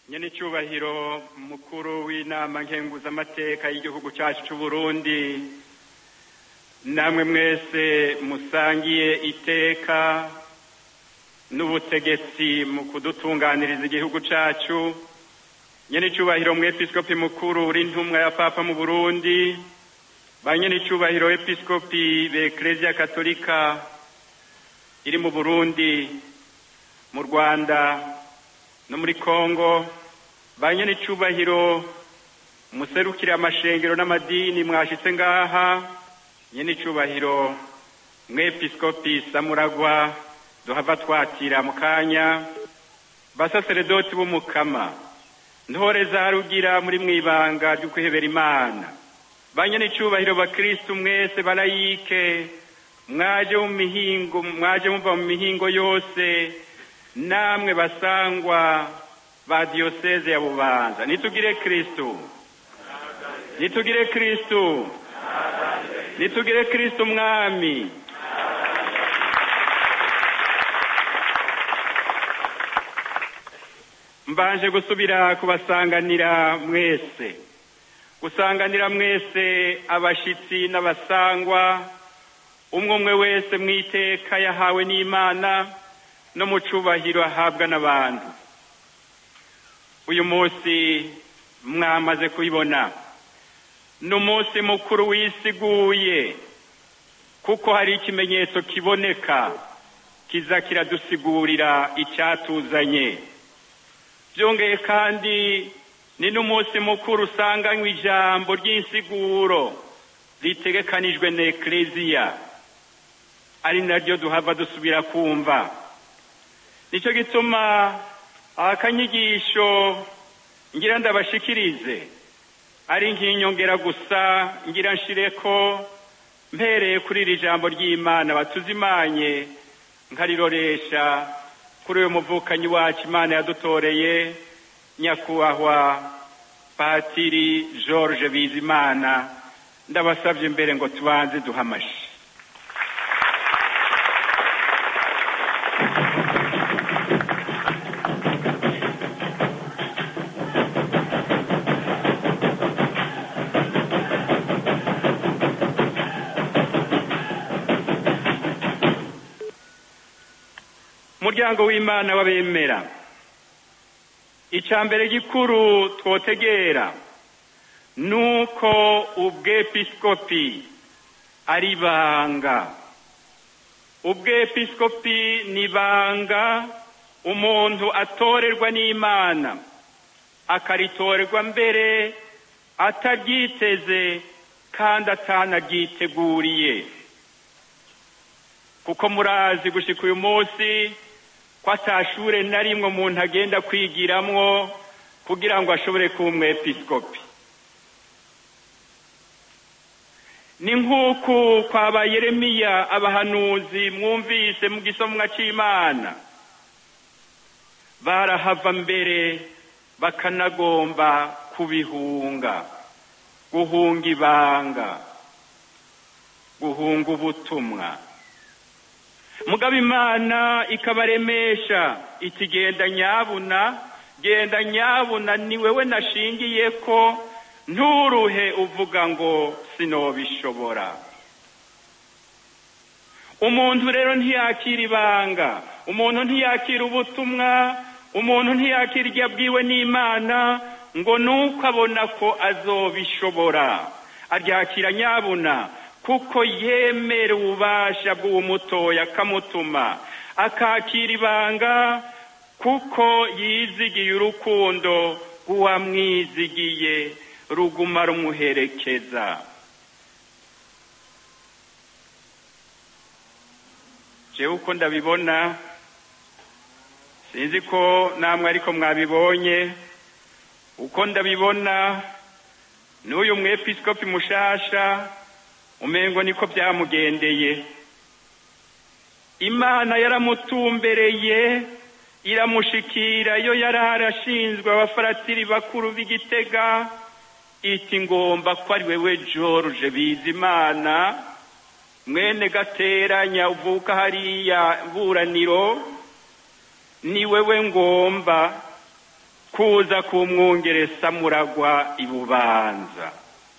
nyene icubahiro mukuru w'inama nkenguzamateka y'igihugu cacu c'uburundi namwe mwese musangiye iteka n'ubutegetsi mu kudutunganiriza igihugu cacu nyene icubahiro mwepiskopi mukuru uri ntumwa ya papa mu burundi ba nyene icubahiro episkopi b'ekleziya katolika iri mu burundi mu rwanda no muri kongo ba nyene icubahiro muserukire amashengero n'amadini mwashitse ngaha nyene icubahiro mwepiskopi samuragwa duhava twatira mu kanya basaseredoti b'umukama ntore za rugira muri mwibanga ryo kwihebera imana ba nyene icubahiro bakristu mwese barayike mwaje mu mihingo mwaje muva mu mihingo yose namwe basangwa ba diyoseze ya bubanza nitugire kristu nitugire kristu nitugire kristu mwami mbanje gusubira kubasanganira mwese gusanganira mwese abashitsi n'abasangwa umwe umwe wese mw'iteka yahawe n'imana no mu cubahiro ahabwa n'abantu uyu munsi mwamaze kubibona ni umunsi mukuru wisiguye kuko hari ikimenyetso kiboneka kiza kiradusigurira icyatuzanye byongeye kandi ni n'umunsi mukuru usanganywe ijambo ry'insiguro ritegekanijwe na ekleziya ari naryo duhava dusubira kumva nicyo gituma akanyigisho ngira ndabashikirize ari nk'inyongera gusa ngira nshireko mpereye kuri iri jambo ry'imana batuzimanye nkariroresha kuri uyu muvukanyi wacu imana yadutoreye nyakubahwa patiri george bizimana ndabasabye mbere ngo tubanze duhamashi umuryango w'imana w'abemera icya mbere gikuru twotegera ni uko ubwepiskopi ari banga ubwepiskopi ni banga umuntu atorerwa n'imana akaritorerwa mbere ataryiteze kandi atanaryiteguriye kuko murazi gushika uyu munsi ko atashure na rimwe umuntu agenda kwigiramwo kugira ngo ashobore kuba umwepiskopi ni nk'uku kwaba yeremiya abahanuzi mwumvise mu gisomwa c'imana barahava mbere bakanagomba kubihunga guhunga ibanga guhunga ubutumwa mugabo imana ikabaremesha iti genda nyabuna genda nyabuna ni wewe nashingiye ko nturuhe uvuga ngo sinobishobora umuntu rero ntiyakira ibanga umuntu ntiyakira ubutumwa umuntu ntiyakira iryo abwiwe n'imana ngo nuko abona ko azobishobora aryakira nyabuna kuko yemera ububasha bw'uwo mutoya akamutuma akakira ibanga kuko yizigiye urukundo rw'uwamwizigiye ruguma rumuherekeza jewe uko ndabibona sinzi ko namwe ariko mwabibonye uko ndabibona n'uyu mwepiskopi mushasha umengo niko byamugendeye imana yaramutumbereye iramushikira yo yari arashinzwe abafaratiri bakuru b'igitega iti ngomba ko ari wewe george bizimana mwene gateranya uvuka hariya buraniro ni wewe ngomba kuza kumwungere samuragwa ibubanza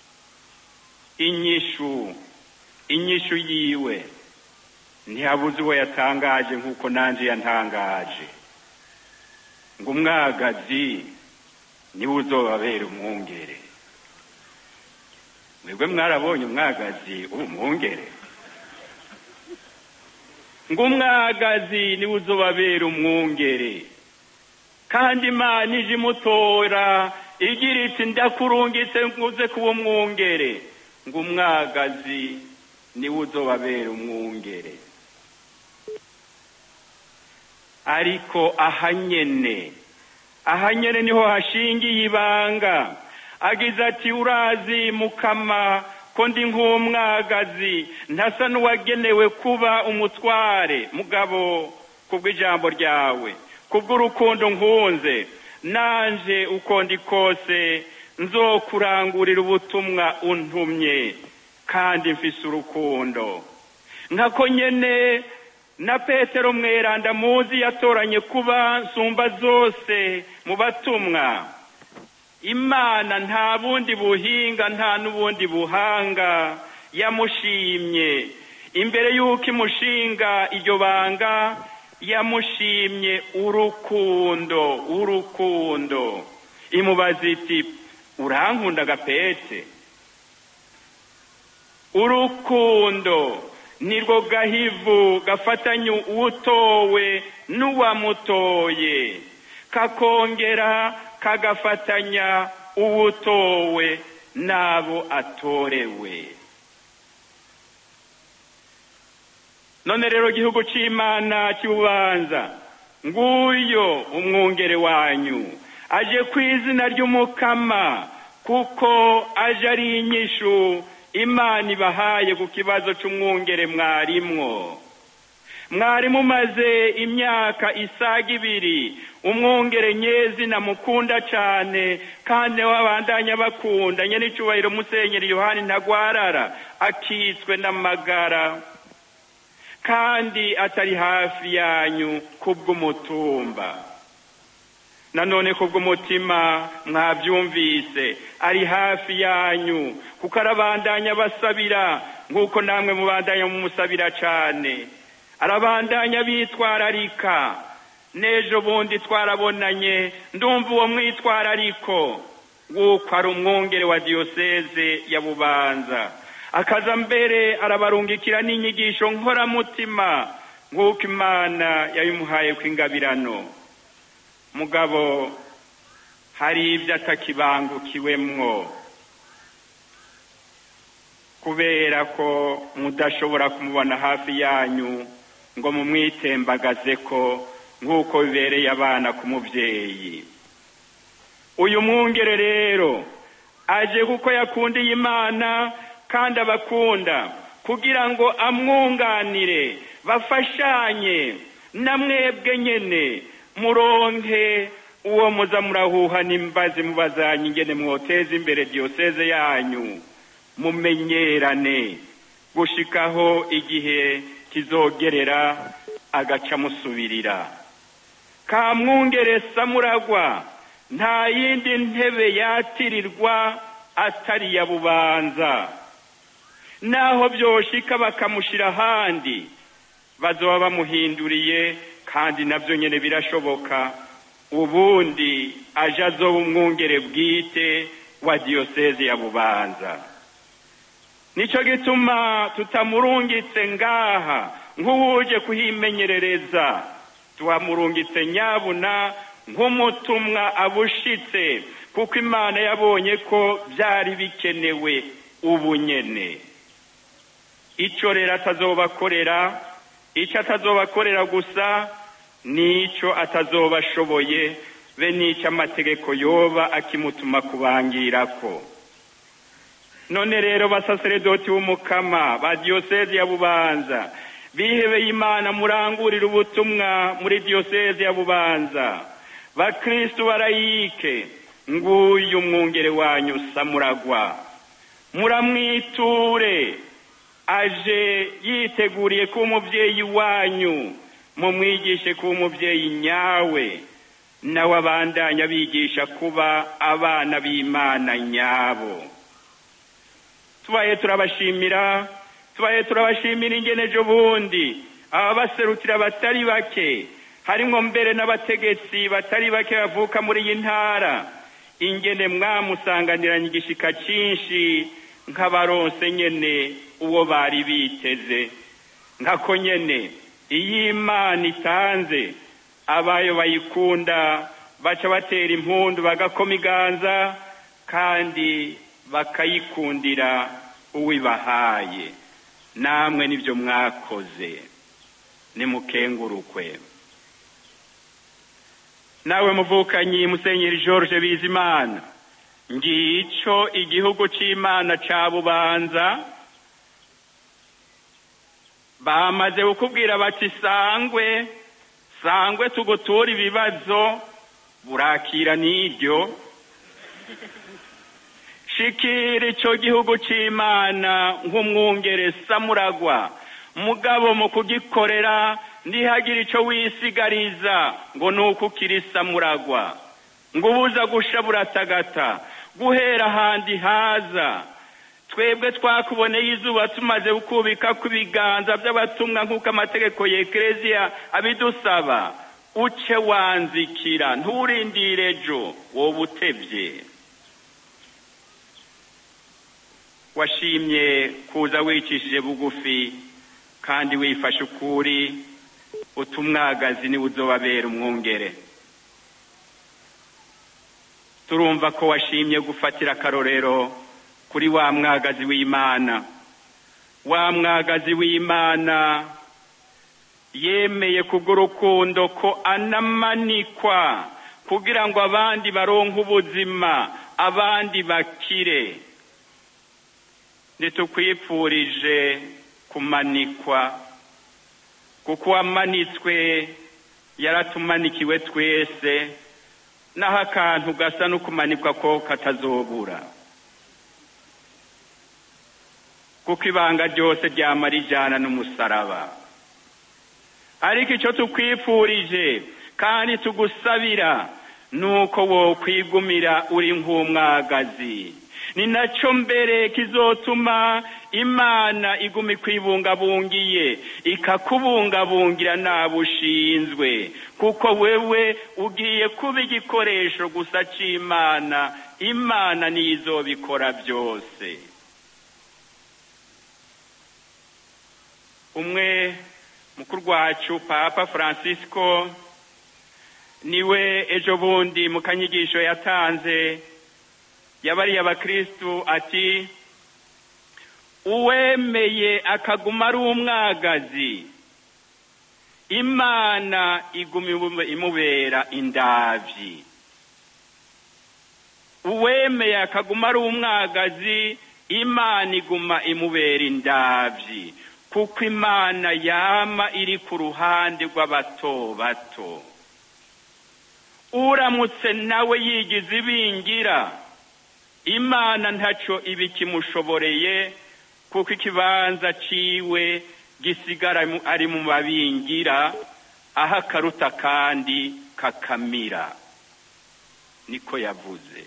inyishu inyishu yiwe ntihabuze uwo yatangaje nk'uko nanjye yantangaje ngo umwagazi niwe uzobabera umwungere mwebwe mwarabonye umwagazi umwungere ngo umwagazi niwe uzobabera umwungere kandi imana ije imutora igira iti ndakurungitse nguze kuba umwungere ngo umwagazi niwe uzobabera umwungere ariko ahanyene ahanyene niho hashingiye ibanga agize ati urazi mukama ko ndi nk'umwagazi ntasa n'uwagenewe kuba umutware mugabo kubw'ijambo ryawe kubw'urukundo nkunze nanje uko ndi kose nzokurangurira ubutumwa untumye kandi mfise urukundo nkako nyene na petero mweranda muzi yatoranye kuba nsumba zose mu batumwa imana nta bundi buhinga nta n'ubundi buhanga yamushimye imbere y'uko imushinga iryo banga yamushimye urukundo urukundo imubaza iti urankunda gapete urukundo nirwo gahivu gafatanya uwutowe n'uwamutoye kakongera kagafatanya uwutowe n'abo atorewe none rero igihugu c'imana cy'ububanza nguyo umwungere wanyu aje ku izina ry'umukama kuko aje ari inyishu imana ibahaye ku kibazo c'umwungere mwarimwo mwari mumaze imyaka isaga ibiri umwungere nyezina mukunda cane kandi wabandanya bakunda nyene icubahiro musenyeri yohani ntagwarara akitswe n'amagara kandi atari hafi yanyu kubw'umutumba nanone kubw'umutima mwabyumvise ari hafi yanyu kuko arabandanya basabira nk'uko namwe mubandanya mumusabira cane arabandanya bitwararika n'ejo bundi twarabonanye ndumva uwo mwitwarariko w'uko ari umwungere wa diyoseze ya bubanza akaza mbere arabarungikira n'inyigisho nkoramutima nk'uko imana yabimuhaye kw'ingabirano mugabo hari ibyo atakibangukiwemwo kubera ko mudashobora kumubona hafi yanyu ngo mumwitembagaze ko nk'uko bibereye abana ku mubyeyi uyu mwungere rero aje kuko yakundiye imana kandi abakunda kugira ngo amwunganire bafashanye na mwebwe nyene muronke uwo muza murahuha n'imbazi mubazanye ingene mwoteza imbere diyoseze yanyu mumenyerane gushikaho igihe kizogerera agaca musubirira kamwungere samuragwa nta yindi ntebe yatirirwa atari ya bubanza naho byoshika bakamushira ahandi bazoba bamuhinduriye kandi nabyo nyine birashoboka ubundi aje azoba umwungere bwite wa diyoseze ya bubanza nicyo gituma tutamurungitse ngaha nk'uwuje kuhimenyerereza tuhamurungitse nyabuna nk'umutumwa abushitse kuko imana yabonye ko byari bikenewe ubu nyene icyo rero atazobakorera icyo atazobakorera gusa n'icyo atazoba ashoboye be n'icyo amategeko yoba akimutuma kubangirako none rero basaseredoti b'umukama ba diyoseze ya bubanza bihebeye imana murangurira ubutumwa muri diyoseze ya bubanza bakristu barayike nguyu umwungere wanyu samuragwa muramwiture aje yiteguriye kuba umubyeyi wanyu mumwigishe kuba umubyeyi nyawe nawe abandanya bigisha kuba abana b'imana nyabo tubaye turabashimira tubaye turabashimira ingene ejo bundi ababaserukira batari bake harimwo mbere n'abategetsi batari bake bavuka muri iyi ntara ingene mwamusanganiranye igishika cyinshi nk'abaronse nyene uwo bari biteze nkako nyene iyo imana itanze abayo bayikunda baca batera impundu bagakoma iganza kandi bakayikundira uwibahaye namwe nibyo mwakoze nimukengurukwe nawe muvukanyi musenyeri george bizimana ngico igihugu c'imana ca bubanza bamaze kukubwira bati sangwe sangwe tugutura ibibazo burakira n'iryo shikira ico gihugu c'imana nk'umwungere samuragwa mugabo mu kugikorera ntihagire ico wisigariza ngo ni uko ukiri samuragwa ngo ubuza gusha buratagata guhera ahandi haza twebwe twakuboneye izuba tumaze gukubika ku biganza by'abatumwa nk'uko amategeko ya ekereziya abidusaba uce wanzikira nturindire ejo wowe utebye washimye kuza wicishije bugufi kandi wifashe ukuri utumwagazi niwe uzobabera umwungere turumva ko washimye gufatira akarorero kuri wa mwagazi w'imana wa mwagazi w'imana yemeye kubw'urukundo ko anamanikwa kugira ngo abandi baronke ubuzima abandi bakire ntitukwipfurije kumanikwa kuko uwamanitswe yaratumanikiwe twese naho akantu gasa no kumanikwa ko katazobura kuko ibanga ryose ryamara ijana n'umusaraba ariko icyo tukwifurije kandi tugusabira ni uko wokwigumira uri nk'umwagazi ni nacyo mbere kizotuma imana iguma ikwibungabungiye ikakubungabungira nabo ushinzwe kuko wewe ugiye kuba igikoresho gusa cy'imana imana niyo izobikora byose umwe mukuru wacu papa francisco niwe ejo bundi mu kanyigisho yatanze yabariye abakristu ati uwemeye akaguma ari umwagazi imana iguma imubera indavyi uwemeye akaguma ari umwagazi imana iguma imubera indavyi kuko imana yama iri ku ruhande rw'abato bato uramutse nawe yigize ibingira imana ntacyo iba ikimushoboreye kuko ikibanza ciwe gisigara ari mu babingira aho akaruta kandi kakamira niko yavuze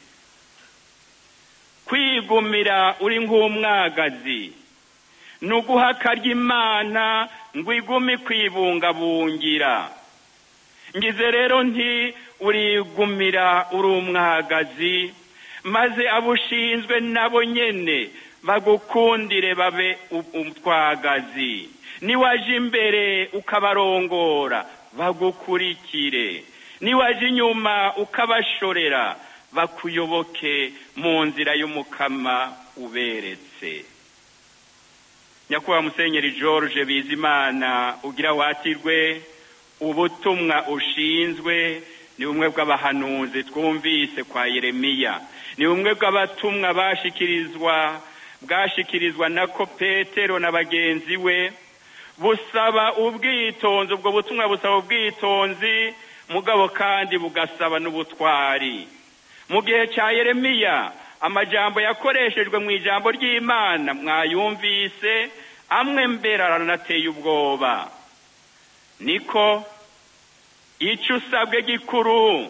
kwigumira uri nk'umwagazi ni uguha akarya imana ngo igume kwibungabungira ngize rero nti urigumira uri umwagazi maze abo ushinzwe nabo nyene bagukundire babe utwagazi niwaje imbere ukabarongora bagukurikire niwaje inyuma ukabashorera bakuyoboke mu nzira y'umukama uberetse nyakubahwa musenyeri george bizimana ugira watirwe ubutumwa ushinzwe ni bumwe bw'abahanuzi twumvise kwa yeremiya ni bumwe bw'abatumwa bashikirizwa bwashikirizwa na ko petero na bagenzi we busaba ubwitonzi ubwo butumwa busaba ubwitonzi mugabo kandi bugasaba n'ubutwari mu gihe cya yeremiya amajambo yakoreshejwe mu ijambo ry'imana mwayumvise amwe mbere aranateye ubwoba niko icyo usabwe gikuru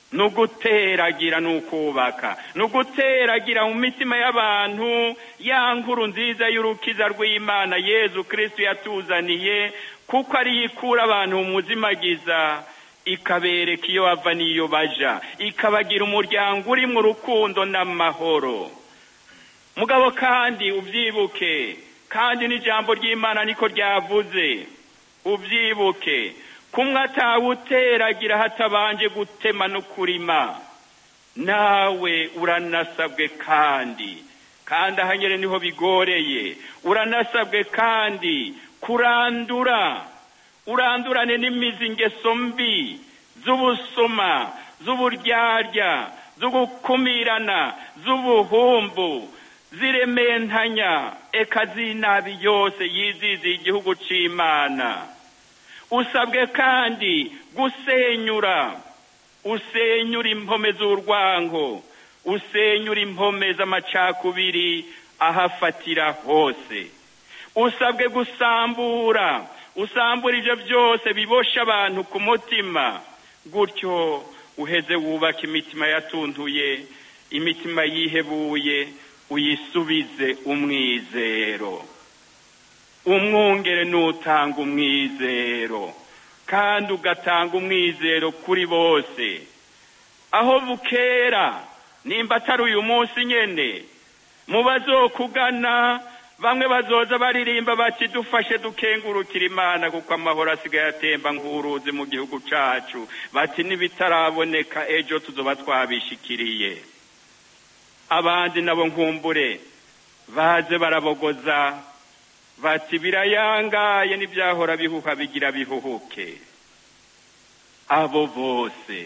ni uguteragira ni ukubaka ni uguteragira mu mitima y'abantu ya nkuru nziza y'urukiza rw'imana yezu kirisitu yatuzaniye kuko ariyo ikura abantu mu muzimagiza ikabereka iyo bava n'iyo baja ikabagira umuryango urimo urukundo n'amahoro mugabo kandi ubyibuke kandi n'ijambo ry'imana niko ryavuze ubyibuke kumwe atawuteragira hatabanje gutema no kurima nawe uranasabwe kandi kandi ahanyere niho bigoreye uranasabwe kandi kurandura urandurane n'imizi ingeso mbi z'ubusuma z'uburyarya z'ugukumirana z'ubuhumbu zirementanya eka z'inabi yose yiziziye igihugu c'imana usabwe kandi gusenyura usenyura impome z'urwango usenyura impome z'amacakubiri ahafatira hose usabwe gusambura usambura ibyo byose bibosha abantu ku mutima gutyo uheze wubaka imitima yatuntuye imitima yihebuye uyisubize umwizero umwungere n'utanga umwizero kandi ugatanga umwizero kuri bose aho bukera nimba atari uyu munsi nyene mu bazokugana bamwe bazoza baririmba bati dufashe dukengurukira imana kuko amahoro asigaye atemba nk'uruzi mu gihugu cacu bati n'ibitaraboneka ejo tuzoba twabishikiriye abandi nabo nkumbure baze barabogoza bati birayangaye n'ibyahora bihuha bigira bihuhuke abo bose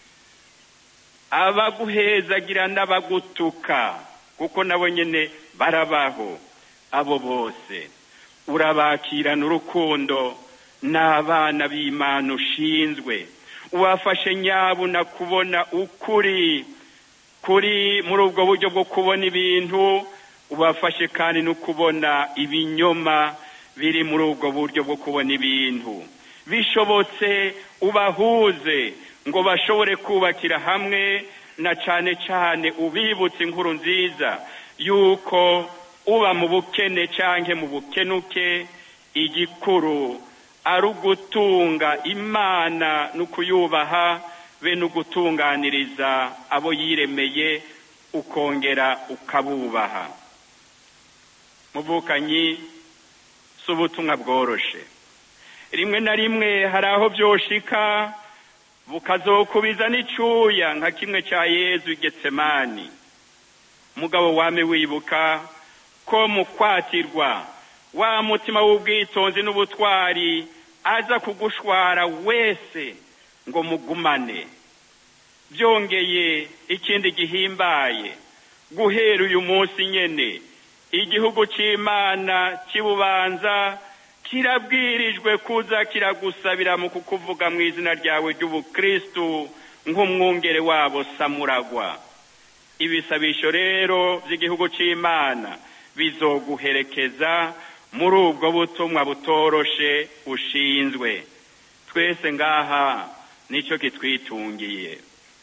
abaguhezagira n'abagutuka kuko nabo nyene barabaho abo bose urabakirana urukundo n'abana b'imana ushinzwe ubafashe nyabuna kubona ukuri kuri muri ubwo buryo bwo kubona ibintu ubafashe kandi no kubona ibinyoma biri muri ubwo buryo bwo kubona ibintu bishobotse ubahuze ngo bashobore kubakira hamwe na cane cane ubibutse inkuru nziza yuko uba mu bukene canke mu bukenuke igikuru ari ugutunga imana no kuyubaha be no gutunganiriza abo yiremeye ukongera ukabubaha muvukanyi si ubutumwa bworoshe rimwe na rimwe hari aho byoshika bukazokubiza n'icyuya nka kimwe cya yezu getsemani mugabo wame wibuka ko mu kwatirwa wa mutima w'ubwitonzi n'ubutwari aza kugushwara wese ngo mugumane byongeye ikindi gihimbaye guhera uyu munsi nyene igihugu c'imana kibubanza kirabwirijwe kuza kiragusabira mu kukuvuga mu izina ryawe ry'ubukristu nk'umwungere wabo samuragwa ibisabisho rero by'igihugu c'imana bizoguherekeza muri ubwo butumwa butoroshe ushinzwe twese ngaha nicyo kitwitungiye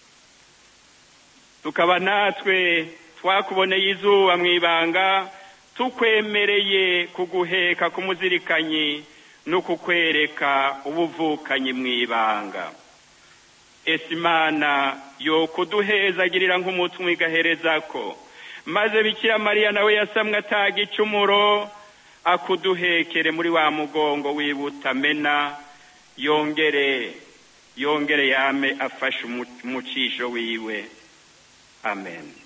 tukaba natwe twakuboneye izuba mu ibanga tukwemereye kuguheka kumuzirikanyi no kukwereka ubuvukanyi mu ibanga ese imana yo kuduhezagirira nk'umutumwa igahereza ko maze bikira mariya nawe yasamwe ataga icumuro akuduhekere muri wa mugongo wibutamena yongere yongere yame afashe umucisho wiwe amen